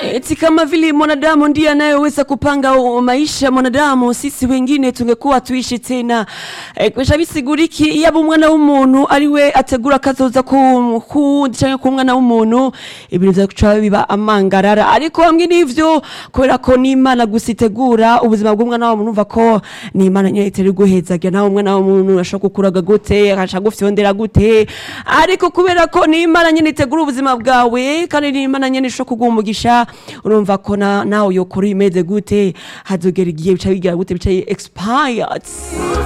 Eti kama vile mwanadamu ndiye anayeweza kupanga u- maisha ya mwanadamu, sisi wengine tungekuwa tuishi tena e, kwesha bisiguriki yaba umwana w'umuntu ari we ategura kazoza ku kundi canke ku mwana w'umuntu ibintu vyaca biba amangarara ariko hamwe n'ivyo kubera ko n'imana gusa itegura ubuzima bw'umwana w'umuntu umva ko n'imana nyene itari guhezagira nawe umwana w'umuntu ashobora gukuraga gute akaca gufyondera gute ariko kubera ko n'imana nyene itegura ubuzima bwawe kandi n'imana nyene ishobora kuguha umugisha urumva ko na- nawe yokora imeze gute hazogera igihe bica bigira gute bica expired